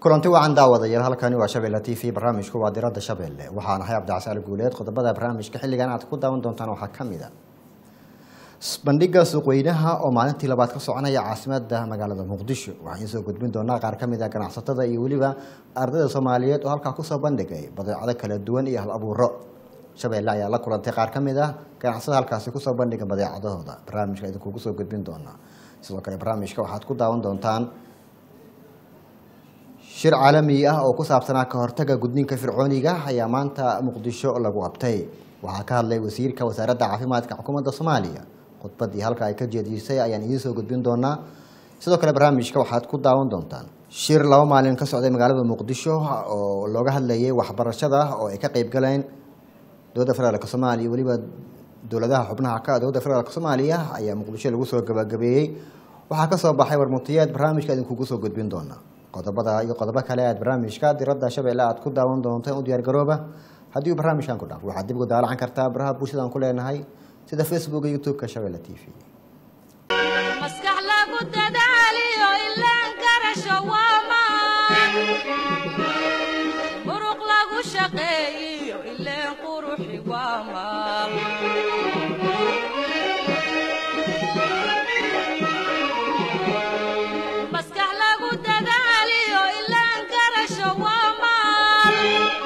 kulanti wacan daawadayaal halkani waa shabeelle t v barnaamijku waa diradda shabeelle waxaan ahay cabdicasaal guuleed qodobada barnaamijka xilligan aad ku daawan doontaan waxaa ka mid a bandhiga suuqweynaha oo maalintii labaad ka soconaya caasimada magaalada muqdisho waxaan soo gudbin doonaa qaar ka mid a ganacsatada iyo weliba ardayda soomaaliyeed oo halkaa kusoo bandhigay badeecado kala duwan iyo hal abuuro shabeelle ayaa la kulantay qaar ka mid ah ganacsatada halkaasi kusoo bandhiga badeecadahooda barnaamijka idinkugu soo gudbin doonaa sidoo kale barnaamijka waxaad ku daawan doontaan shir caalami ah oo ku saabsanaa ka hortaga gudniinka fircooniga ayaa maanta muqdisho lagu qabtay waxaa ka hadlay wasiirka wasaaradda caafimaadka xukuumadda soomaaliya khudbadii halka ay ka jeedisay ayaan idiin soo gudbin doonaa sidoo kale barnaamijka waxaad ku daawan doontaan shir laba maalin ka socday magaalada muqdisho oo looga hadlayay waxbarashada oo ay ka qeyb galeen dowladda federaalk soomaaliya weliba dowladaha xubnaha ka dowladda federaalk soomaaliya ayaa muqdisho lagu soo gabagabeeyey waxaa kasoo baxay warmutiyeed barnaamijka idinkugu soo gudbin doona qodobada iyo qodobo kale aad barnaamijka diradda shabeelle aad ku daawan doontaan u diyaargarooba haddii uu barnaamijkan ku dhaafo waxaad dib ugu daalacan kartaa baraha bulshadaan ku leenahay sida facebook iyo youtube-ka shabeelle t v maskax lagu dadaaliyo ilaan garasho waamaan muruq lagu shaqeeyiyo ileen quruxi waamaan maskax lagu dadaaliyo ilaan garasho waamaan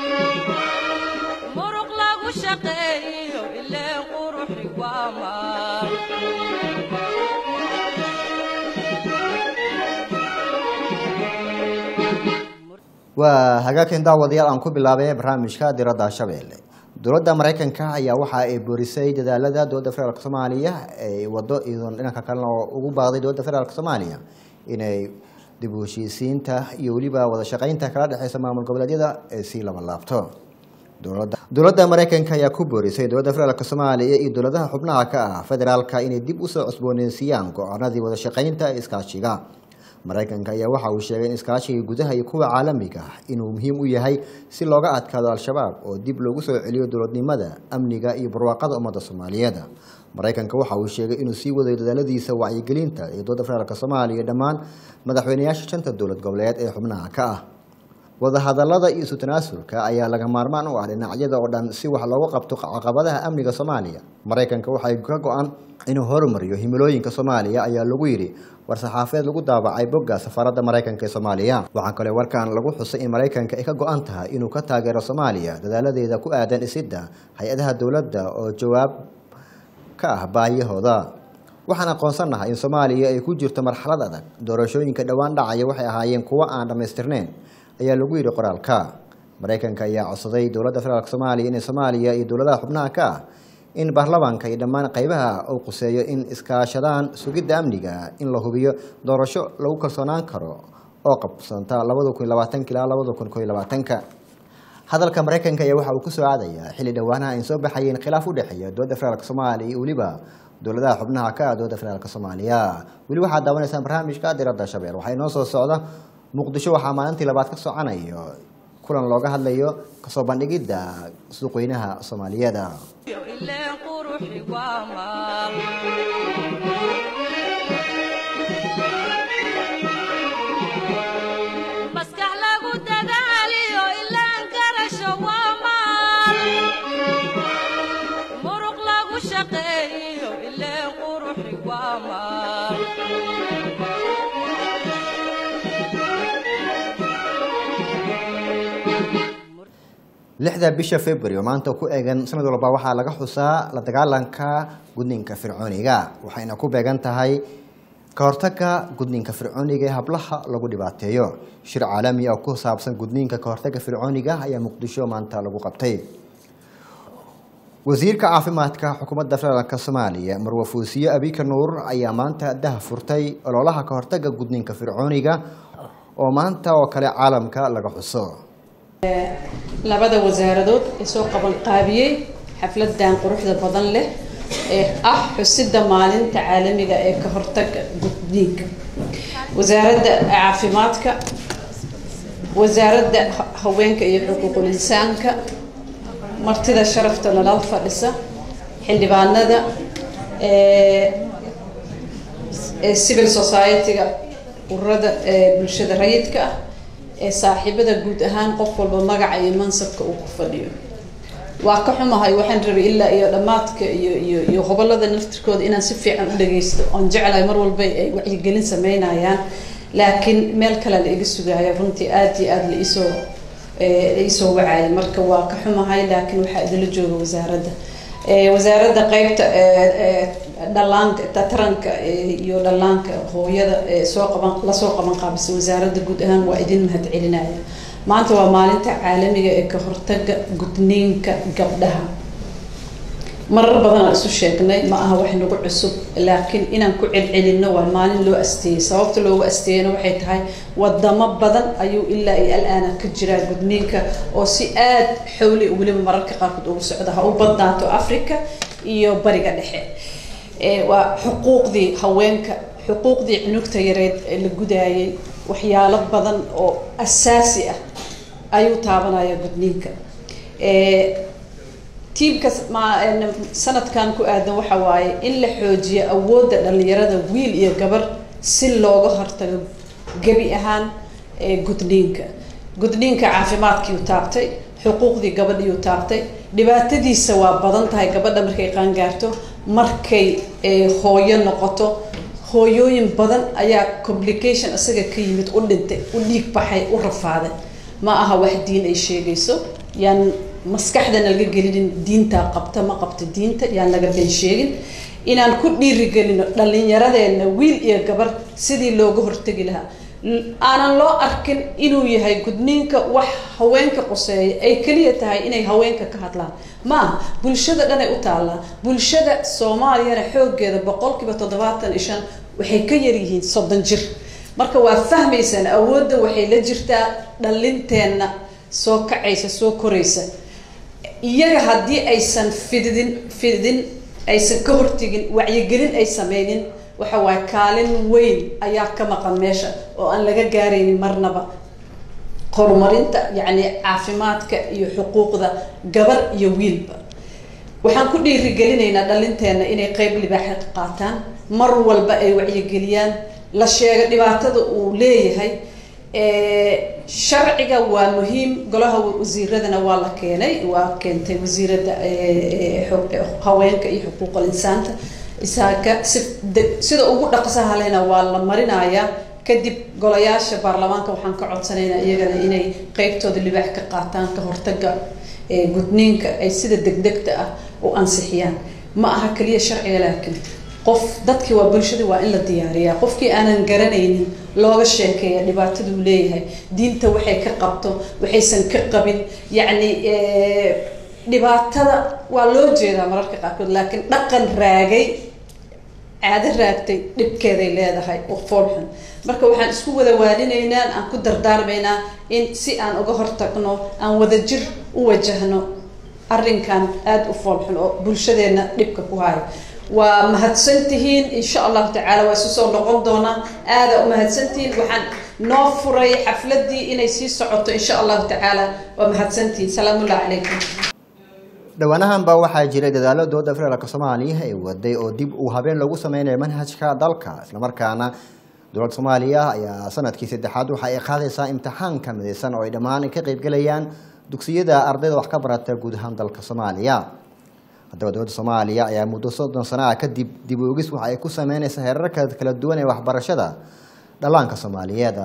muruq lagu shaqeeyiyo ileen quruxi waamaan waa hagaagkan daawadayaal aan ku bilaabay barnaamijka diradda shabeelle dowladda mareykanka ayaa waxa ay boorisay dadaalada dowladda federaalk soomaaliya ay wado iyadoon dhinanka kalena oo ugu baaqday dowladda federaalk soomaaliya inay dib u heshiisiinta iyo weliba wada shaqeynta kala dhexeysa maamul goboleedyada ee sii laba laabto dowladda dowladda mareykanka ayaa ku boorisay dowladda federaalk soomaaliya iyo dowladaha xubnaha ka ah federaalka inay dib usoo cusbooneysiiyaan go-aanadii wada shaqeynta ee iskaashiga mareykanka ayaa waxa uu sheegay in iskaashiga gudaha iyo kuwa caalamiga ah inuu muhiim u yahay si looga adkaado al-shabaab oo dib loogu soo celiyo dowladnimada amniga iyo barwaaqada ummadda soomaaliyeed mareykanka waxa uu sheegay inuu sii wadayo dadaaladiisa wacyigelinta ee dowladda federaalk soomaaliya dhammaan madaxweyneyaasha shanta dowlad goboleed ee xubnaha ka ah wadahadalada iyo isu tanaasulka ayaa laga maarmaan u ah dhinacyada oo dhan si wax loogu qabto caqabadaha amniga soomaaliya mareykanka waxay ka go-an inuu horumariyo himilooyinka soomaaliya ayaa lagu yidhi war-saxaafeed lagu daabacay bogga safaaradda mareykanka ee soomaaliya waxaa kale warkan lagu xusay in mareykanka ay ka go-an tahay inuu ka taageero soomaaliya dadaaladeeda ku aadan dhisidda hay-adaha dowladda oo jawaab ka ah baahiyahooda waxaan aqoonsannahay in soomaaliya ay ku jirto marxalad adag doorashooyinka dhowaan dhacaya waxay ahaayeen kuwo aan dhammaystirneyn ayaa lagu yidhi qoraalka mareykanka ayaa codsaday dowladda federaalk soomaaliya inay soomaaliya iyo dowladaha xubnaha ka ah in baarlamaanka iyo dhammaan qeybaha uu quseeyo in iskaashadaan sugidda amniga in la hubiyo doorasho lagu kalsoonaan karo oo qabsanta labada kun labaatanka ilaa labada kun ko labaatanka hadalka mareykanka ayaa waxa uu kusoo aadayaa xilli dhowaanaha ay soo baxayeen khilaaf u dhexeeya dowladda federaalk soomaaliya iyo weliba dowladaha xubnaha ka ah dowladda federaalk soomaaliya weli waxaad daawanaysaan barnaamijka diradda shabeel waxaa inoo soo socda muqdisho waxaa maalintii labaad ka socanayo kulan looga hadlayo kasoo bandhigidda suuqweynaha soomaaliyeed ileen quruxi waamaan maskax lagu dadaaliyo ilaan garasho waamaan muruq lagu shaqeeyiyo ileen quruxi waamaan lixda bisha february oo maanta ku eegan sanad walba waxaa laga xusaa la dagaalanka gudniinka fircooniga waxayna ku beegan tahay ka hortaga gudniinka fircooniga ee hablaha lagu dhibaateeyo shir caalami oo ku saabsan gudniinka ka hortaga fircooniga ayaa muqdisho maanta lagu qabtay wasiirka caafimaadka xukuumadda federaalk soomaaliya marwa fuusiye abika nuur ayaa maanta dah furtay ololaha ka hortaga gudniinka fircooniga oo maanta oo kale caalamka laga xuso labada wasaaradood ee soo qaban qaabiyey xafladan quruxda badan leh ee ah xusidda maalinta caalamiga ee ka hortaga gudniinka wasaaradda caafimaadka wasaaradda haweenka iyo xuquuqul insaanka martida sharafta nalal fadhisa xildhibaanada ee civil society-ga ururada bulshada rayidka ah ee saaxiibada guud ahaan qof walba magaca iyo mansabka uu ku fadhiyo waa ka xumahay waxaan rabay ilaa iyo dhammaadka iyo iyo iyo gobolada naftirkooda inaan si fiican u dhagaysto oon jeclahay mar walba ay wacyigelin sameynayaan laakiin meel kale la iga sugaayo runtii aada iyo aada la isoo la isoo wacaya marka waa ka xumahay laakiin waxaa idinla jooga wasaaradda wasaaradda qeybta dhalaanka taranka iyo dhallaanka hooyada soo qaban lasoo qaban qaabisa wasaaradda guud ahaan waa idin mahadcelinaya maanta waa maalinta caalamiga ee ka hortaga gudniinka gabdhaha marar badan aan isu sheegnay ma aha wax nagu cusub laakiin inaan ku celcelinno waa maalin loo asteeyey sababta loogu asteeyena waxay tahay wadamo badan ayuu ilaa iyo al-aana ka jiraa gudniinka oo si aada xowli weliba mararka qaarkood ugu socda ha u badnaato africa iyo bariga dhexe waa xuquuqdii haweenka xuquuqdii cunugta yareed ee la gudaayay waxyaalo badan oo asaasi ah ayuu taabanaya gudniinka tiimka sanadkan ku aadan waxa waaye in la xoojiyo awoodda dhalinyarada wiil iyo gabar si looga hortago gebi ahaan gudniinka gudniinka caafimaadkiiu taabtay xuquuqdii gabadhiiu taabtay dhibaatadiisa waa badan tahay gabadha markay qaangaarto markay hooyo noqoto hooyooyin badan ayaa complication isaga ka yimid u dhintay u dhiig baxay u rafaaday ma aha wax diin ay sheegayso yaan maskaxdana laga gelinin diintaa qabta ma qabta diinta yaan laga been sheegin inaan ku dhiirigelino dhallinyaradeenna wiil iyo gabar sidii looga hortegi lahaa aanan loo arkin inuu yahay gudniinka wax haweenka quseeya ay keliya tahay inay haweenka ka hadlaan ma aha bulshada dhanay u taallaa bulshada soomaaliyana xooggeeda boqolkiiba toddobaatan iyo shan waxay ka yaryihiin soddon jir marka waa fahmaysaan awoodda waxay la jirtaa dhallinteenna soo kacaysa soo koraysa iyaga haddii aysan fididin fididin aysan ka hortegin wacyigelin ay sameynin waxa waaye kaalin weyn ayaa ka maqan meesha oo aan laga gaaraynin marnaba horumarinta yacni caafimaadka iyo xuquuqda gabar iyo wiilba waxaan ku dhiirigelinaynaa dhalinteenna inay qeyb libaaxa ka qaataan mar walba ay wacyigeliyaan la sheego dhibaatada uu leeyahay sharciga waa muhiim golaha wasiiradana waa la keenay waa keentay wasiiradda haweenka iyo xuquuqal insaanta isaaka si sida ugu dhaqsaha lehna waa la marinayaa kadib golayaasha baarlamaanka waxaan ka codsanaynaa iyagana inay qeybtooda libaax ka qaataan ka hortaga gudniinka ay sida degdegta ah u ansixiyaan ma aha keliya sharciga laakiin qof dadkii waa bulshadii waa in la diyaariyaa qofkii aanan garanaynin looga sheekeeya dhibaataduu leeyahay diinta waxay ka qabto waxaysan ka qabin yacni dhibaatada waa loo jeedaa mararka qaarkood laakiin dhaqan raagay caado raagtay dhibkeeday leedahay oo foolxun marka waxaan isku wada waalinaynaa aan ku dardaarmaynaa in si aan uga hortagno aan wadajir u wajahno arrinkan aada u foolxun oo bulshadeenna dhibka ku hayo waa mahadsantihiin insha allahu tacaala waa isu soo noqon doonaa aada u mahadsantihiin waxaan noo furay xafladii inay sii socoto insha allahu tacaala waa mahadsantihiin salaamullahi calaykum dhowaanahanba waxaa jiray dadaalo dowladda federaalk soomaaliya ee waday oo dib uu habeen lagu sameynayo manhajka dalka islamarkaana dowladda soomaaliya ayaa sanadkii saddexaad waxa ay qaadaysaa imtixaanka midaysan oo ay dhammaan ka qeybgelayaan dugsiyada ardayda wax ka barata guud ahaan dalka soomaaliya haddaba dowladda soomaaliya ayaa muddo soddon sano ah kadib dib oogis waxa ay ku sameyneysaa heerarka kala duwan ee waxbarashada dhallaanka soomaaliyeed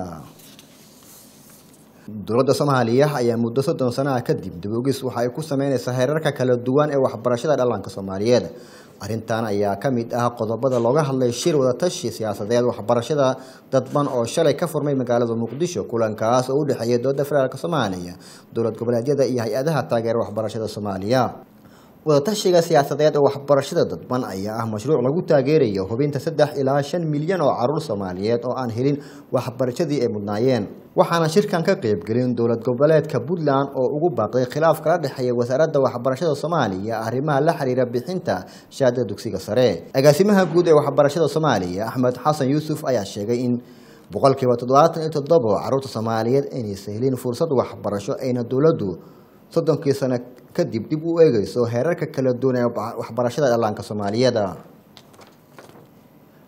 dowladda soomaaliya ayaa muddo soddon sano ah kadib dib oogis waxa ay ku sameyneysaa heerarka kala duwan ee waxbarashada dhallaanka soomaaliyeed arrintan ayaa ka mid ah qodobada looga hadlay shir wadatashi siyaasadeed waxbarashada dadban oo shalay ka furmay magaalada muqdisho kulankaas oo u dhexeeya dowladda federaalk soomaaliya dowlad goboleedyada iyo hay-adaha taageera waxbarashada soomaaliya wadatashiga siyaasadeed ee waxbarashada dadban ayaa ah mashruuc lagu taageerayo hubinta saddex ilaa shan milyan oo caruur soomaaliyeed oo aan helin waxbarashadii ay mudnaayeen waxaana shirkan ka qeybgelin dowlad goboleedka puntland oo ugu baaqday khilaaf kala dhexeeya wasaaradda waxbarashada soomaaliya arrimaha la xiriira bixinta shahaadada dugsiga sare agaasimaha guud ee waxbarashada soomaaliya axmed xasan yuusuf ayaa sheegay in boqolkiiba toddobaatan iyo toddoba caruurta soomaaliyeed inaysan helin fursad waxbarasho ayna dowladdu soddonkii sano kadib dib u eegeyso heerarka kala duwan ee waxbarashada dhallaanka soomaaliyeed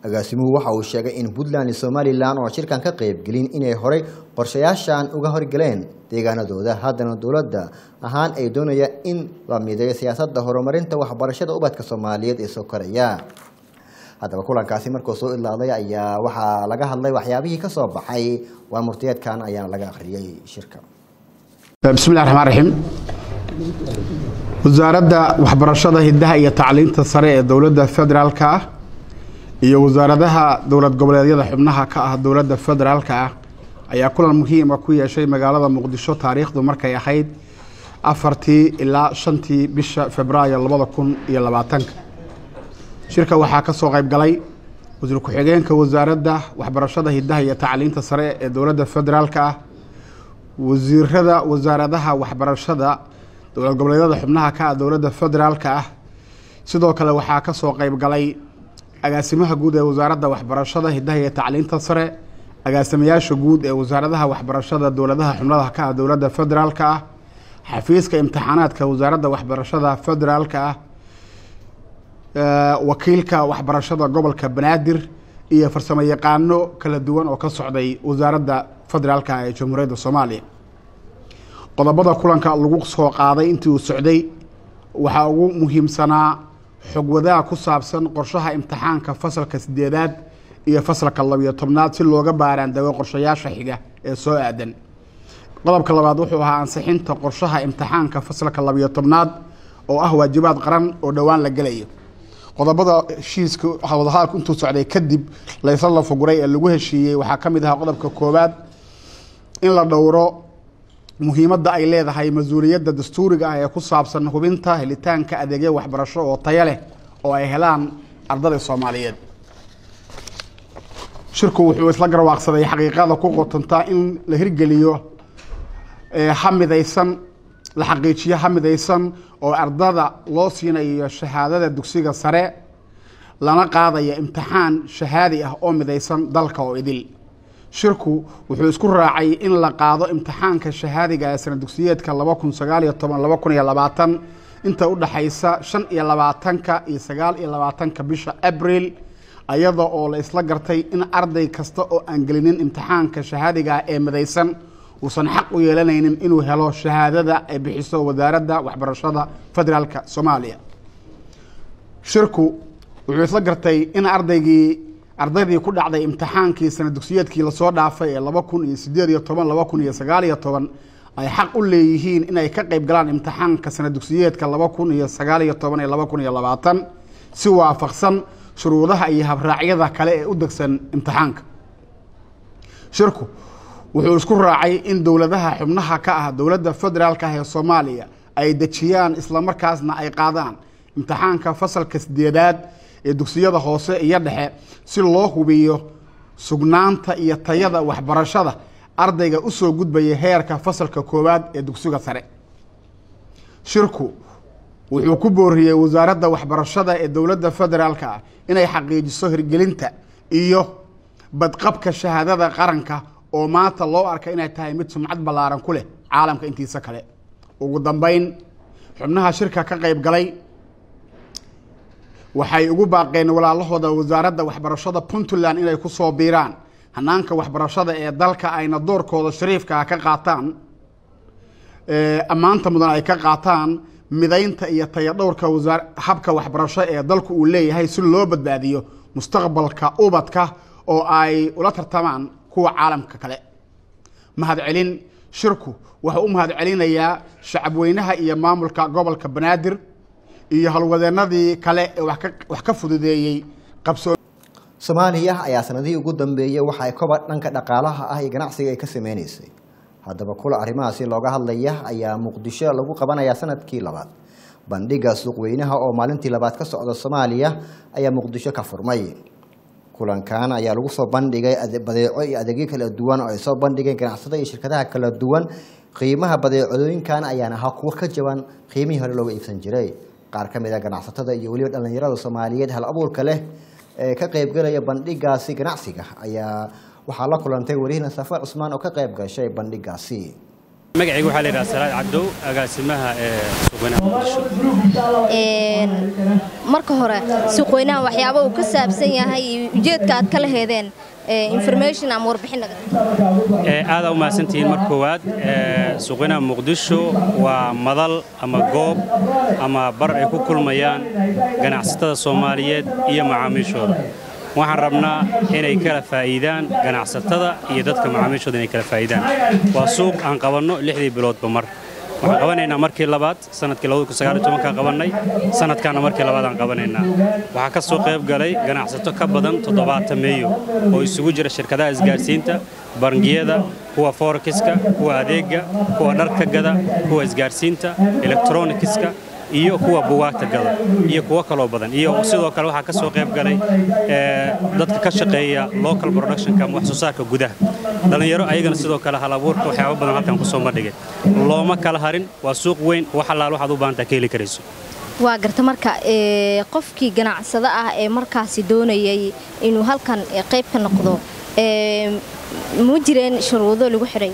agaasimuhu waxa uu sheegay in puntland iyo somalilan oo shirkan ka qaybgelin inay horey qorshayaashan uga horgeleen deegaanadooda haddana dowladda ahaan ay doonayaan in la mideeyo siyaasadda horumarinta waxbarashada ubadka soomaaliyeed ee soo koraya haddaba kulankaasi markuu soo idlaaday ayaa waxaa laga hadlay waxyaabihii ka soo baxay waa murtiyeedkan ayaana laga akhriyey shirka بسم الله الرحمن الرحيم wasaaradda waxbarashada hidaha iyo tacliinta sare ee dowladda federaalka ah iyo wasaaradaha dowlad goboleedyada xubnaha ka ah dowladda federaalka ah ayaa kulan muhiima ku yeeshay magaalada muqdisho taariikhdu markay ahayd afartii ilaa shantii bisha februaayo labada kun iyo labaatanka shirka waxaa ka soo qayb galay wasiir ku-xigeenka wasaaradda waxbarashada hidaha iyo tacliinta sare ee dowladda federaalka ah wasiirada wasaaradaha waxbarashada dowlad goboleedyada xubnaha ka ah dowladda federaalka ah sidoo kale waxaa ka soo qayb galay agaasimaha guud ee wasaaradda waxbarashada hidaha iyo tacliinta sare agaasimayaasha guud ee wasaaradaha waxbarashada dowladaha xubnaha ka ah dowladda federaalka ah xafiiska imtixaanaadka wasaaradda waxbarashada federaalka ah wakiilka waxbarashada gobolka banaadir iyo farsamo yaqaano kala duwan oo ka socday wasaaradda federaalka ee jamhuuriyadda soomaaliya qodobada kulanka lagu soo qaaday intii uu socday waxaa ugu muhiimsanaa xog wadaha ku saabsan qorshaha imtixaanka fasalka sideedaad iyo fasalka labiyo tobnaad si looga baaraandago qorshayaasha xiga ee soo aadan qodobka labaad wuxuu ahaa ansixinta qorshaha imtixaanka fasalka labiyo tobnaad oo ah waajibaad qaran oo dhowaan la gelayo qodobada heshiiska wadahadalku intuu socday kadib laysla lafuguray ee lagu heshiiyey waxaa ka mid ahaa qodobka koowaad in la dhowro muhiimadda ay leedahay mas-uuliyadda dastuuriga ah ee ku saabsan hubinta helitaanka adeegyo waxbarasho oo tayo leh oo ay helaan ardada soomaaliyeed shirku wuxuu isla garwaaqsaday xaqiiqada ku qotontaa in la hirgeliyo ha midaysan la xaqiijiyo ha midaysan oo ardada loo siinayo shahaadada dugsiga sare lana qaadaya imtixaan shahaadi ah oo midaysan dalka oo idil shirku wuxuu isku raacay in la qaado imtixaanka shahaadiga ee sana dugsiyeedka laba kun sagaal iyo toban laba kun iyo labaatan inta u dhaxaysa shan iyo labaatanka iyo sagaal iyo labaatanka bisha abril ayada oo la isla gartay in arday kasta oo aan gelinin imtixaanka shahaadiga ah ee midaysan uusan xaq u yeelanaynin inuu helo shahaadada ay bixiso wasaaradda waxbarashada federaalka soomaaliya shirku wuxuu isla gartay in ardaygii ardaydii ku dhacday imtixaankii sana dugsiyeedkii lasoo dhaafay ee laba kun iyo sideed iyo toban laba kun iyo sagaal iyo toban ay xaq u leeyihiin inay ka qayb galaan imtixaanka sana dugsiyeedka laba kun iyo sagaal iyo toban iyo laba kun iyo labaatan si waafaqsan shuruudaha iyo habraacyada kale ee u degsan imtixaanka shirku wuxuu isku raacay in dowladaha xubnaha ka ah dowladda federaalka ah ee soomaaliya ay dejiyaan islamarkaasna ay qaadaan imtixaanka fasalka sideedaad ee dugsiyada hoose iyo dhexe si loo hubiyo sugnaanta iyo tayada waxbarashada ardayga usoo gudbaya heerka fasalka koowaad ee dugsiga sare shirku wuxuu ku booriyey wasaaradda waxbarashada ee dowladda federaalka ah inay xaqiijiso hirgelinta iyo badqabka shahaadada qaranka oo maanta loo arka inay tahay mid sumcad ballaaran ku leh caalamka intiisa kale ugu dambeyn xubnaha shirka ka qayb galay waxay ugu baaqeen walaalahooda wasaaradda waxbarashada puntland inay ku soo biiraan hanaanka waxbarashada ee dalka ayna doorkooda shariifka ah ka qaataan ammaanta mudan ay ka qaataan midaynta iyo tayadhowrka wasaar habka waxbarasho ee dalku uu leeyahay si loo badbaadiyo mustaqbalka ubadka oo ay ula tartamaan kuwa caalamka kale mahadcelin shirku wuxuu u mahadcelinayaa shacabweynaha iyo maamulka gobolka banaadir iyo halwadeenadii kale ee wax ka fududeeyey qabsoo soomaaliya ayaa sanadihii ugu dambeeyey waxa ay koba dhanka dhaqaalaha ah iyo ganacsiga ay ka sameyneysay haddaba kula arrimahaasi looga hadlaya ayaa muqdisho lagu qabanayaa sanadkii labaad bandhiga suuqweynaha oo maalintii labaad ka socda soomaaliya ayaa muqdisho ka furmay kulankan ayaa lagu soo bandhigay badeeco iyo adeegyo kala duwan oo ay soo bandhigeen ganacsatada iyo shirkadaha kala duwan qiimaha badeecooyinkan ayaana ahaa kuwo ka jaban qiimihii hore looga iibsan jiray qaar ka mid a ganacsatada iyo weliba dhallinyarada soomaaliyeed hal abuurka leh ee ka qaybgalaya bandhigaasi ganacsiga ayaa waxaa la kulantay wariyahna safar cusmaan oo ka qayb gashay bandhigaasi magacayga waxaa la yidhaha salaad cabdow agaasimaha ee suuqweynaha muqdisho Een, marka hore suuqweynaha waxyaaba uu ka saabsan yahay iyo ujeedka aad ka laheedeen ee, information ama warbixin naga Ee, aad aa u mahadsantihiin mar koowaad ee, suuqweynaha muqdisho waa madal ama goob ama bar ay ku kulmayaan ganacsatada soomaaliyeed iyo macaamiishooda waxaan rabnaa inay kala faa'iidaan ganacsatada iyo dadka macaamiishooda inay kala faa'iidaan waa suuq aan qabanno lixdii biloodba mar waxaan qabanaynaa markii labaad sanadkii kaan qabannay sanadkaana markii labaad aan qabanaynaa waxaa ka soo qayb galay ganacsato ka badan toddobaatan meeyo oo isugu jira shirkadaha isgaarsiinta bangiyada kuwa forekiska kuwa adeega kuwa dharka gada kuwa isgaarsiinta elektronikiska iyo kuwa bugaagta gada iyo kuwo kaloo badan iyo sidoo kale waxaa ka soo qayb galay ee, dadka ka shaqeeya local productionka ama wax soo saarka gudaha dhallinyaro ayagana sidoo kale hal abuurka waxyaabo badan halkan ku soo bandhigay looma kala harin waa suuq weyn wax allaal waxaad u baahantaa ka heli karayso waa garta marka ee, qofkii ganacsado ah ee markaasi doonayay inuu halkan ee, qayb ka noqdo ee, ma jireen shuruudo lagu xiray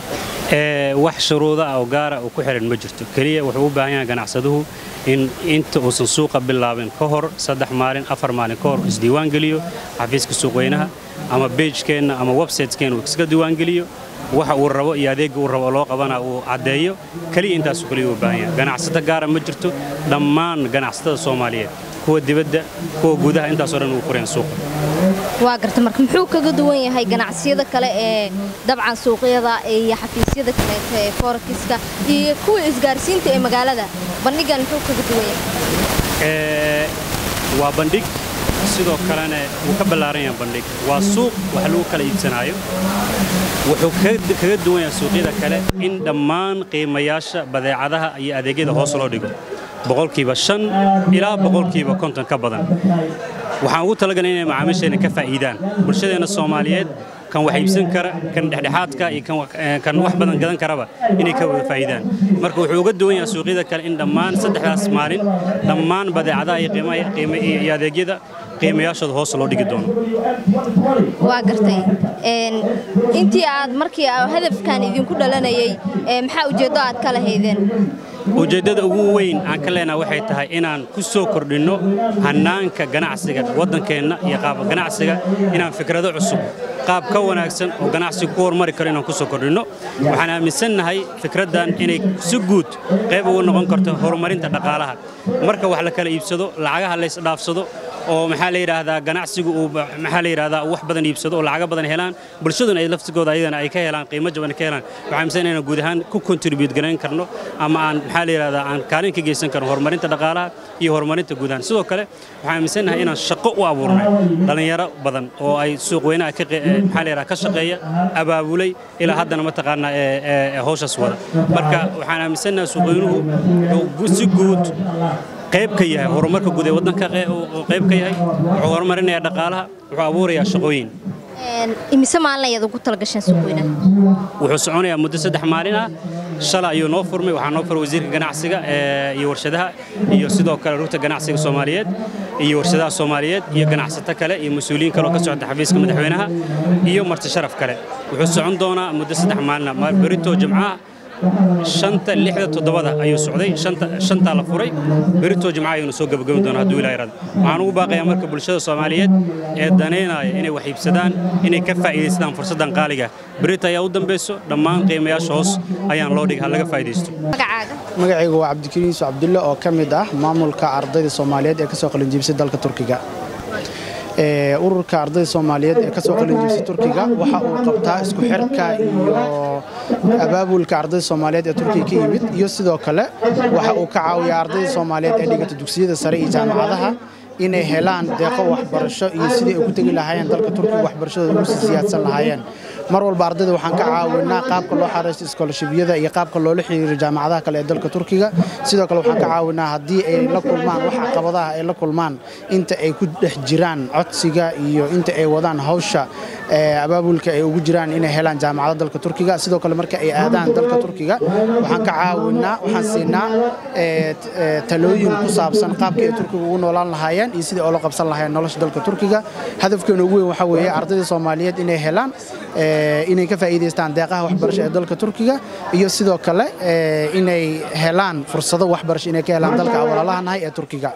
ee wax shuruudo ah oo gaara uu ku xiran ma jirto keliya wuxuu u baahan yahay ganacsaduhu in inta uusan suuqa bilaabin ka hor saddex maalin afar maalin ka hor isdiiwaan geliyo xafiiska suuqweynaha ama beejkeenna ama websiteskeenna uu iska diiwaangeliyo waxa uu rabo iyo adeegga uu rabo oo loo qabana uu caddeeyo keliya intaasuu keliya u baahan yahay ganacsato gaara ma jirto dhammaan ganacsatada soomaaliyeed kuwa dibadda kuwa gudaha intaasoo dhan uu fureen suuqa waa garta marka muxuu kaga duwan yahay ganacsiyada kale ee dabcan suuqyada iyo xafiisyada kaleeta ee forekiska iyo kuwa isgaarsiinta ee magaalada bandhigan muxuu kaga duwan yahay Ee, waa bandhig sidoo kalena wuu ka ballaaran yahay bandhig waa suuq wax lagu kala iibsanaayo wuxuu kaga kaga duwan yahay suuqyada kale in dhammaan qiimayaasha badeecadaha iyo adeegyada hoos loo dhigo boqolkiiba shan ilaa boqolkiiba konton ka badan waxaan ugu talagalay inay macaamiisheena ka faa'iidaan bulshadeenna soomaaliyeed kan wax iibsan kara kan dhexdhexaadka iyo kan wax- eh, kan wax badan gadan karaba inay ka wada faa'iidaan marka wuxuu uga duwan yahay suuqyada kale in dhammaan saddexdaas maalin dhammaan badeecadaha iyo qiimaha qiima iyo adeegyada qiimayaashooda hoos loo dhigi doono waa gartay Een, intii aad markii aa hadafkan idinku dhalanayay ee, maxaa ujeeddo aad ka lahaydeen ujeeddada ugu weyn aan ka leenahay waxay tahay inaan ku soo kordhinno hannaanka ganacsiga waddankeenna iyo qaab ganacsiga inaan fikrado cusub qaab ka wanaagsan oo ganacsiga ku horumari karo inaan ku soo kordhinno waxaan aaminsannahay fikraddan inay si guud qayb uga noqon karto horumarinta dhaqaalaha marka wax la kala iibsado lacagaha la isdhaafsado oo maxaa la yidhaahdaa ganacsigu uu ba- maxaa la yidhaahdaa uu wax badan iibsado oo lacaga badan helaan bulshaduna ay laftigooda ayadana ay ka helaan qiimo jaban ka helaan waxaan aaminsan inaan guud ahaan ku contribute garayn karno ama aan maxaa la yidhaahdaa aan kaalin ka geysan karno horumarinta dhaqaalaha iyo horumarinta guud ahaan sidoo kale waxaan aaminsannahay inaan shaqo u abuurnay dhallinyaro badan oo ay suuq weynaha ka qe- eh, maxaa la yidhaha ka shaqeeya abaabulay ilaa haddana mataqaanaa ee ee- ee hawshaas wada marka waxaan aaminsannahay suuq weynuhu wuxuu gu- si guud qayb ka yahay horumarka guud ee waddanka qe- uu qayb ka yahay wuxuu horumarinayaa dhaqaalaha wuxuu abuurayaa shaqooyin Een, imise maalin ayaad ugu talagasheen suuqweynaha wuxuu soconayaa muddo saddex maalin ah shalay ayuu noo furmay waxaa noo furay wasiirka ganacsiga ee, iyo warshadaha iyo sidoo kale rugta ganacsiga soomaaliyeed iyo warshadaha soomaaliyeed iyo ganacsato kale iyo mas-uuliyiin kale oo ka socda xafiiska madaxweynaha iyo marti sharaf kale wuxuu socon doonaa muddo saddex maalin ah Ma- berito jimcaha shanta lixda toddobada ayuu socday shanta shantaa la furay berito jimcaha ayuuna soo gabagabi doonaa hadduu ilaa yarada waxaan ugu baaqayaa marka bulshada soomaaliyeed ee daneynaya inay wax iibsadaan inay ka faa'iidaystaan fursaddan qaaliga berito ayaa u dambayso dhammaan qiimayaasha hoos ayaan loo dhigay ha laga faa'iidaysto magacaaga magacaygu waa cabdikariin yuusuf cabdulle oo ka mid ah maamulka ardayda soomaaliyeed ee ka soo qalinjibisay dalka turkiga Ee, ururka ardayda soomaaliyeed ee ka soo qalinjibisay turkiga waxa uu qabtaa isku xirka iyo abaabulka ardayda soomaaliyeed ee turkiga ka yimid iyo sidoo kale waxa uu ka caawiyaa ardayda soomaaliyeed ee dhigata dugsiyada sare iyo jaamacadaha inay helaan deeqo waxbarasho iyo sidii ay ku tegi lahaayeen dalka turkiga waxbarashadooda ugu sii siyaadsan lahaayeen mar walba ardayda waxaan ka caawinaa qaabka loo xareysto iskoolashibyada iyo qaabka loola xiriiro jaamacadaha kale ee dalka turkiga sidoo kale waxaan ka caawinaa haddii ay la kulmaan wax caqabadaha ay la kulmaan inta ay ku dhex jiraan codsiga iyo inta ay wadaan hawsha ee abaabulka ay ugu jiraan inay helaan jaamacada dalka turkiga sidoo kale marka ay aadaan dalka turkiga waxaan ka caawinaa waxaan siinaa ee, t- ee, talooyin ku saabsan qaabka ay turkiga ugu noolaan lahaayeen lahaayeen iyo sidii oola qabsan lahaayeen nolosha dalka turkiga hadafkeena ugu weyn waxaa weeye ardayda soomaaliyeed inay helaan inay ka faa'iidaystaan deeqaha waxbarasho ee dalka turkiga iyo sidoo kale inay helaan fursado waxbarasho inay ka helaan dalka walaalahanahay ee turkiga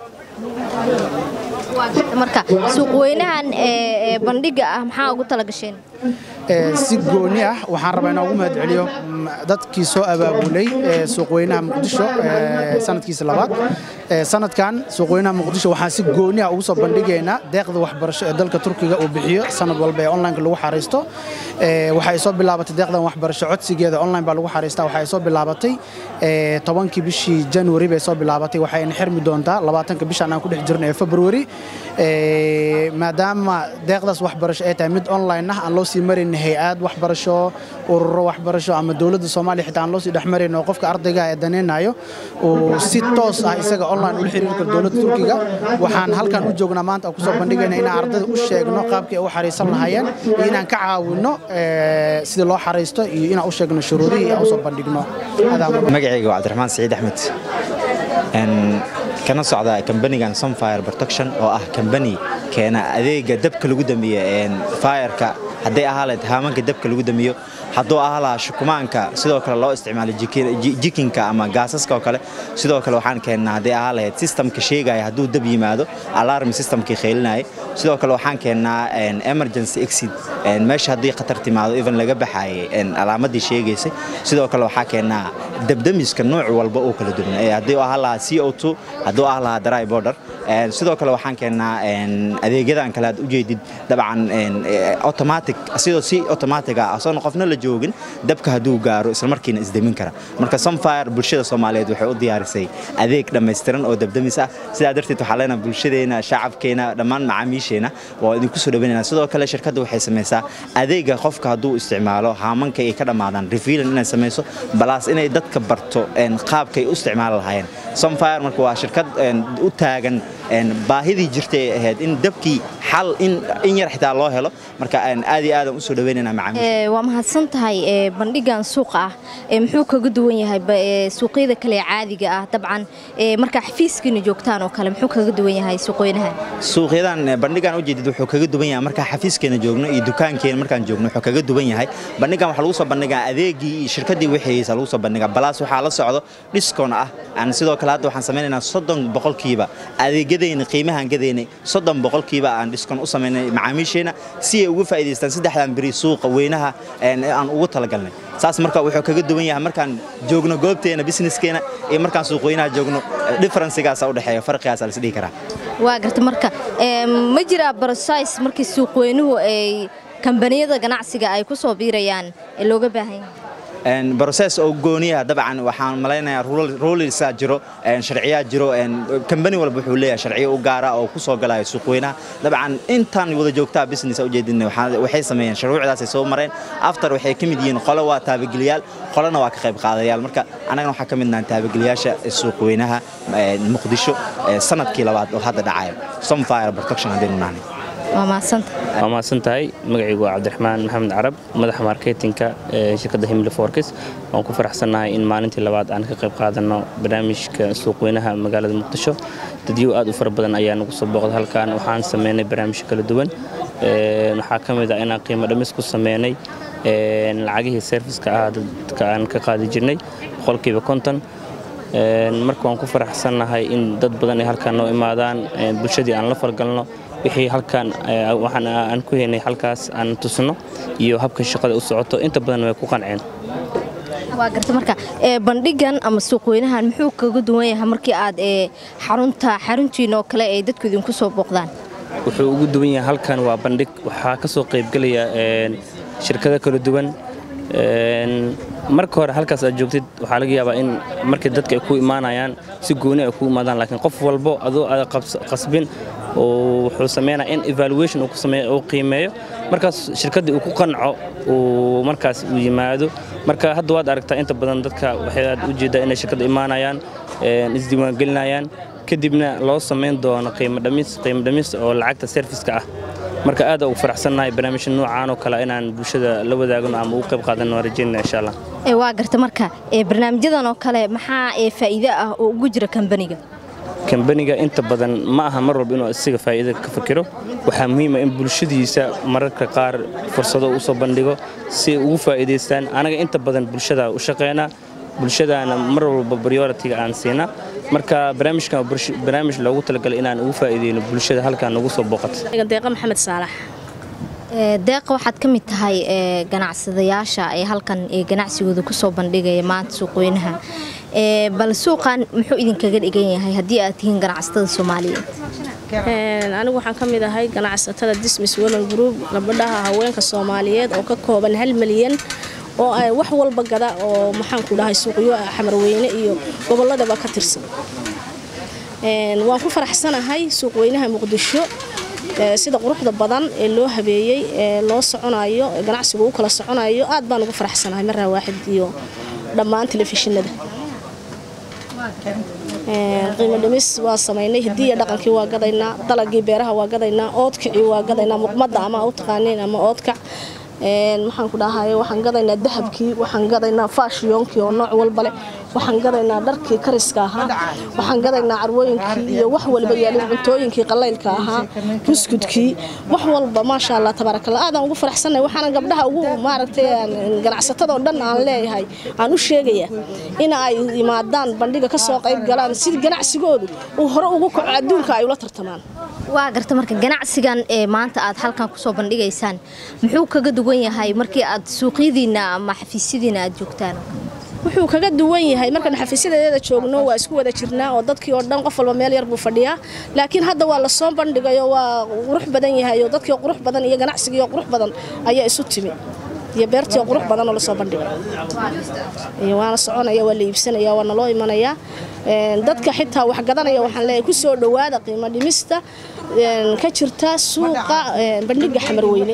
marka suuqweynahan ee bandhiga ah maxaa ugu talagasheen si gooni ah waxaan rabaa inaan ugu mahad celiyo dadkii soo abaabulay suuqweynaha muqdisho sanadkiisa labaad sanadkan suuqweynaha muqdisho waxaan si gooni ah ugu soo bandhigaynaa deeqda waxbarasho ee dalka turkiga uu bixiyo sanad walba ee onlineka lagu xariisto waxay soo bilaabatay deeqdan waxbarasho codsigeeda online baa lagu xariistaa waxay soo bilaabatay tobankii bishii january bay soo bilaabatay waxayna xirmi doontaa labaatanka bishan aan ku dhex jirno ee february maadaama deeqdaas waxbarasho ay tahay mid online ah aan loo sii marin hay-ad waxbarasho ururo waxbarasho ama dowladda soomaaliya xitaa aan loo sii dhex marin oo qofka ardayga ee daneynayo uu si toos ah isaga online ula xiriiri karo dowladda turkiga waxaan halkan u joognaa maanta aan kusoo bandhigayna inaan ardayda u sheegno qaabkii ay u xariisan lahaayeen iyo inaan ka caawinno sidii loo xariisto iyo inaan u sheegno shuruudihii aan usoo bandhigno magacayga waa cabdiraxmaan saciid axmed kana socda kambanigan sunfire protection oo ah kambani keena adeega dabka lagu damiyo fireka hadday ahaa lahayd haamanka dabka lagu damiyo hadduu ahaa lahaa shukumaanka sidoo kale loo isticmaalo jikinka ama gaasaska oo kale sidoo kale waxaan keennaa hadday ahaa lahayd systemka sheegaya hadduu dab yimaado alarm systemkii kheylinaya sidoo kale waxaan keennaa emergency exit meesha haddii khatar timaado even laga baxaayay alaamadii sheegaysay sidoo kale waxaa keennaa dabdamiska nooc walba oo kala duwan haddii ahaa lahaa c o two hadduu ahaa lahaa dry border sidoo kale waxaan keennaa adeegyadan kale aad ujeedid dabcan automatic sidoo si automatic ah asoon qofna la joogin dabka hadduu gaaro islamarkiina isdemin kara marka sunfire bulshada soomaaliyeed waxay u diyaarisay adeeg dhammaystiran oo dabdamis ah sidaa darteed waxaa leenaha bulshadeena shacabkeena dhammaan macaamiisheena waa idinku soo dhaweynayna sidoo kale shirkadda waxay samaysaa adeega qofka hadduu isticmaalo haamanka ay ka dhammaadaan refilan inay samayso balaas inay dadka barto qaabkay u isticmaali lahaayeen sunfire marka waa shirkad u taagan baahidii jirtay ay ahayd in dabkii xal in yar xitaa loo helo marka aad iyo aadan usoo dhaweynayna macaamiisha waa mahadsan tahay bandhigan suuqa ah muxuu kaga duwan yahay suuqyada kale ee caadiga ah dabcan markaa xafiiskiina joogtaan oo kale muxuu kaga duwan yahay suuqweynahan suuqyadan bandhigan ujeedid wuxuu kaga duwan yahay markaa xafiiskeena joogno iyo dukaankeena markaan joogno wuxuu kaga duwan yahay bandhigan waxaa lagu soo bandhigaa adeegii iyo shirkadii wixiyeysa lagu soo bandhigaa balaas waxaa la socdo dhiskoon ah aan sidoo kale hadda waxaan samaynaynaa soddon boqolkiiba adeegyadayna qiimahaan gadaynay soddon boqolkiiba aan dhiskoon u samaynay macaamiisheena si ay uga faa'iidaystaan saddexdan beri suuqa weynaha aan ugu talagalnay saas marka wuxuu kaga duwan yahay markaan joogno goobteena businesskeena iyo markaan suuqweynaha joogno differencegaasaa u dhexeeya farqigaasa la isdhihi karaa waa garta marka ma jiraa brosais markii suuqweynuhu ay kambaniyada ganacsiga ay ku soo biirayaan ee looga baahan yahay broses oo gooniyaha dabcan waxaan malaynayaa rulisaa jiro sharciyaa jiro kambani walba wuxuu leeyahay sharciyo u gaara oo ku soo galaya suuqweynaha dabcan intaan wada joogtaa business ujeedin waxay sameeyeen shuruucdaasay soo mareen after waxay ka mid yihiin qolo waa taabageliyaal qolona waa ka qayb qaadayaal marka annagana waxaa ka midnahan taabageliyaasha suuqweynaha muqdisho sanadkii labaad oo hadda dhacaya sunfire protection haddaynu nahnay waa mahadsanta waa mahadsan tahay magacaygu waa cabdiraxmaan maxamed carab madaxa marketinka ee shirkadda himli forkis waan ku faraxsannahay in maalintii labaad aan ka qayb qaadanno barnaamijka suuqweynaha magaalada muqdisho dadyo aad u fara badan ayaa nagu soo booqda halkan waxaan sameynay barnaamijyo kala duwan waxaa ka mid ah inaan qiimo dhamis ku sameynay lacagihii serviska ah dadka aan ka qaadi jirnay boqolkiiba konton marka waan ku faraxsannahay in dad badan ay halkaan noo imaadaan bulshadii aan la falgalno wixii halkaan waxaan aan ku haynay halkaas aan tusno iyo habka shaqada u socoto inta badan way ku qanceen waa garta marka bandhigan ama suuqweynahan muxuu kaga duwan yahay markii aad xarunta xaruntiina oo kale ay dadku idinku soo booqdaan wuxuu ugu duwan yahay halkan waa bandhig waxaa ka soo qaybgelaya shirkado kala duwan marka hore halkaas aad joogtid waxaa laga yaabaa in markii dadka ay ku imaanayaan si gooni ay ku imaadaan laakiin qof walbo adoo aad qasbin wuxuu sameynaa in evaluation uu qiimeeyo markaas shirkaddii uu ku qanco uu markaas uu yimaado marka hadda waad aragtaa inta badan dadka waxay aad u jeedaa inay shirkadda imaanayaan isdiiwaangelinayaan kadibna loo samayn doono qiimo dhamis qiimo dhamis oo lacagta serviska ah marka aad ugu faraxsannahay barnaamijya noocaan oo kale inaan bulshada la wadaagno ama ugu qayb qaadanno waan rajaynana insha allah waa garta marka barnaamijyadan oo kale maxaa faa'iido ah oo ugu jira kambaniga kambaniga inta badan ma aha mar walba inuu isaga faa'iida ka fakiro waxaa muhiima in bulshadiisa mararka qaar fursado u soo bandhigo si ay ugu faa'iidaystaan anaga inta badan bulshada u shaqeynaa bulshadaana mar walba prioritiga aan siinaa marka barnaamijkan waa barsh- barnaamij loogu talagalay inaan ugu faa'iideyno bulshada halkaan nagu soo booqata deeqa maxamed saalax Ee, deeqa waxaad ka mid tahay ee, ganacsadayaasha ee halkan ee ganacsigooda kusoo bandhigaya maanta suuqweynaha Ee, bal suuqan muxuu idinkaga dhigan yahay haddii aad tihiin ganacsatada soomaaliyeed Een, anigu waxaan ka mid ahay ganacsatada dismis women group gabadhaha haweenka soomaaliyeed oo ka kooban hal milyan oo ay wax walba gada oo maxaan ku dhahay suuqyo xamarweyne iyo gobolladaba ka tirsan Een, waan ku faraxsanahay suuqweynaha muqdisho ee, sida quruxda badan ee loo habeeyey ee loo soconayo ee ganacsigu u kala soconayo aad baan ugu faraxsanahay maraa waaxid iyo dhammaan telefishinada Een, qiimo dhimis waa samaynay hiddii iyo dhaqankii waa gadaynaa dalagii beeraha waa gadaynaa oodkacii waa gadaynaa muqmadda ama u taqaaniin ama oodkac Een, maxaan ku dhahay waxaan gadaynaa dahabkii waxaan gadaynaa faashiyoonkii oo nooc walba leh waxaan gadaynaa dharkii kariska ahaa waxaan gadaynaa carwooyinkii iyo wax walba yaalin cuntooyinkii qalaylka ahaa buskudkii wax walba maasha allah tabaarakallah aadaan ugu faraxsanahay waxaana gabdhaha ugu maaragtay aan- ganacsatada oo dhan aan leeyahay aan u sheegaya in ay yimaadaan bandhiga ka soo qayb galaan si ganacsigoodu uu hore ugu kaco adduunka ay ula tartamaan waa garta marka ganacsigan ee maanta aad halkan kusoo bandhigaysaan muxuu kaga duwan yahay markii aad suuqyadiina ama xafiisyadiina aad joogtaan wuxuu kaga duwan yahay markaan xafiisyadeeda joogno waa isku wada jirnaa oo dadkii oo dhan qof walba meel yar buu fadhiyaa laakiin hadda waa lasoo bandhigayo waa qurux badan yahay oo dadkii oo qurux badan iyo ganacsigii oo qurux badan ayaa isu timi iyo beertii oo qurux badan oo lasoo bandhigay iyo waana soconaya waa la iibsanaya waa naloo imanaya Een, dadka xitaa wax gadanaya waxaan leeyahay ku soo dhowaada qiimo dhimista een, ka jirta suuqa een, bandhiga xamarweyne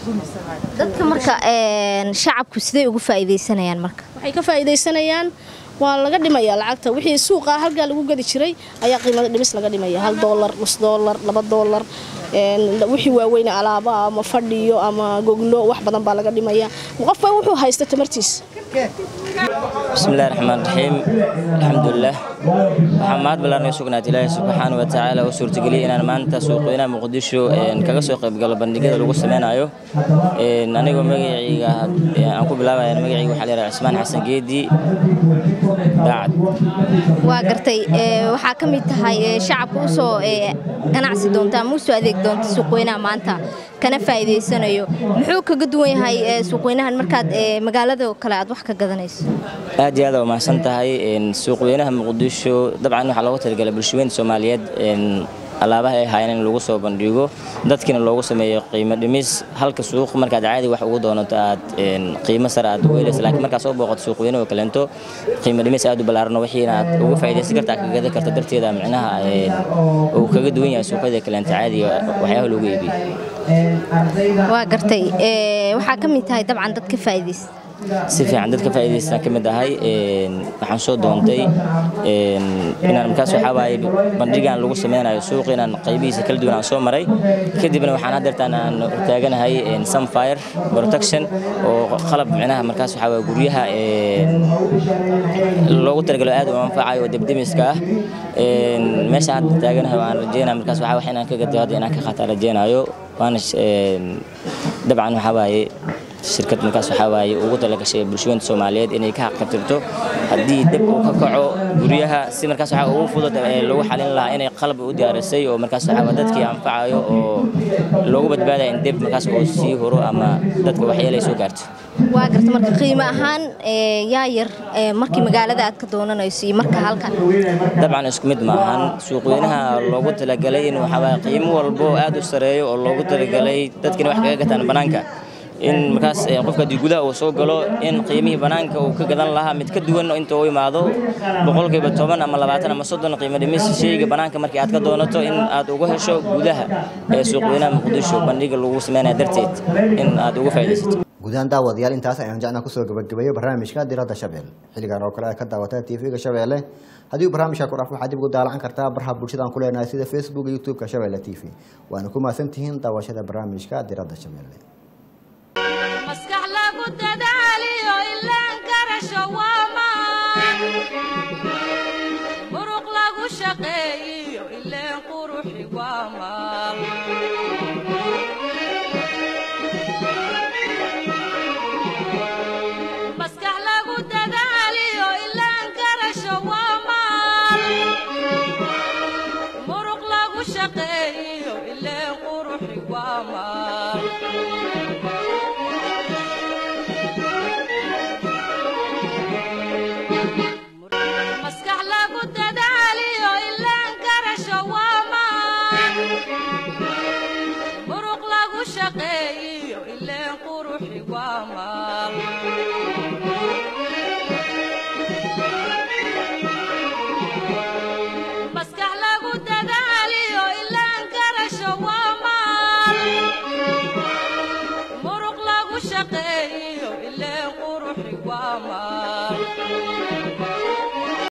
dadka marka een, shacabku sidee ugu faa'iidaysanayaan marka waxay ka faa'iidaysanayaan waa laga dhimayaa lacagta wixii suuqa halkaa lagu gadi jiray ayaa qiimada dhimis laga dhimaya hal doolar nus doolar laba doolar een, wixii waaweyne alaaba ama fadhiyo ama goglo wax badan baa laga dhimaya qofba wuxuu haysta tamartiisa bismillahi raxmaan raxiim alxamdulilah waxaa mahad ballaaran sugnaat ilaahay subxaana wa tacaala u suurtageliyay inaan maanta suuqweynaha muqdisho een, kaga soo qaybgalo bandhigyada lagu sameynayo Een, anigoo magacayga een, aan ku bilaabaya magacayga waxaa la yidhaha cismaan xasan geedi daacad waa gartay ee, waxaa ka mid tahay ee, shacabka usoo ee, ganacsi doonta ama usoo adeeg doonta suuqweynaha maanta kana faa'iidaysanayo muxuu kaga duwan yahay ee, suuqweynahan markaad ee, magaalada kale aad wax ka gadanayso aad iyo aad waa mahadsan tahay Een, suuqweynaha muqdisho dabcan waxaa loogu talagalay bulshaweynta soomaaliyeed een, alaabaha ay haayeen in lagu soo bandhigo dadkiina loogu sameeyo qiimo dhimis halka suuq markaad caadi wax ugu doonato aad een, qiimo sare aad ugu helaysa laakiin markaad soo booqato suuqweyne oo kaleento qiimo dhimis aad u ballaaran wixiina aad uga faa'iidaysan karta aad ka gadan karta darteeda micnaha een, uu kaga duwan yahay suuqyada kaleento caadiga waxyaabaha lagu iibiyo waa gartay ee, waxaa ka mid tahay dabcan dad ka faa'iidaysta si fiican dadka faa'iidaystaan ka mid ahay een, waxaan soo doontay een, inaan markaas waxaa waaye bandhigan lagu sameynayo suuqa inaan qaybihiisa kala duwan aan soo maray kadibna waxaan haddeertaan aan taaganahay een, sunfire protection oo qalab micnaha markaas waxaa waaye guryaha een, loogu talagalo aad u anfacayo oo debdemiska ah Een, meeshaan hadda taaganahay waan rajeynaya markaas waxaa wax inaan ka gato hadda inaan ka qaataa rajeynayo waana sh- een, dabcan waxaa waaye shirkad markaas waxaa waaye ugu talagashay bulshooyinka Soomaaliyeed inay ka xaqabtirto haddii dib uu ka kaco guryaha si markaas waxaa ugu fudud ee lagu xalin lahaa inay qalab u diyaarisay oo markaas waxaa waa dadkii anfacayo oo loogu badbaadayo in dib markaas uu sii horo ama dadka waxyeelay soo gaarto waa garta marka qiimo ahaan ee, yaa yar ee, markii magaalada aad ka doonanayso iyo marka halkan dabcan isku mid maahan suuqweynaha loogu talagalay in waxaa waaye qiimo walbo aad u sareeyo oo loogu talagalay dadkina wax kaga gataan banaanka in markaas eh, qofka haddii gudaha uu soo galo in qiimihii banaanka uu ka gadan lahaa mid ka duwan inta uu imaado boqolkiiba toban ama labaatan ama soddon qiimo dhimis sheyga banaanka markii aad ka doonato in aad uga hesho gudaha ee suuqweynaha muqdisho bandhiga lagu sameynaya darteed in aad uga faa'iidaysato gudahaan daawadayaal intaas ayaan jecnaa kusoo gabagabeeyo barnaamijka diradda shabeelle xilligan oo kale ay ka daawataa tv-ga shabeelle haddii uu barnaamijka ku dhaaf waxaad dib ugu daalacan kartaa baraha bulshada aan ku leenahay sida facebook iyo youtube-ka shabeelle t v waana ku mahadsantihiin daawashada barnaamijka diradda shabeelle maskax lagu dadaaliyo ilaan karasho waa maan muruq lagu shaqeeyiyo shaqeeyiyo ileen quruxi waa maal maskax lagu dadaaliyo ilaan garasho waa maal muruq lagu shaqeeyiyo ileen quruxi waa maal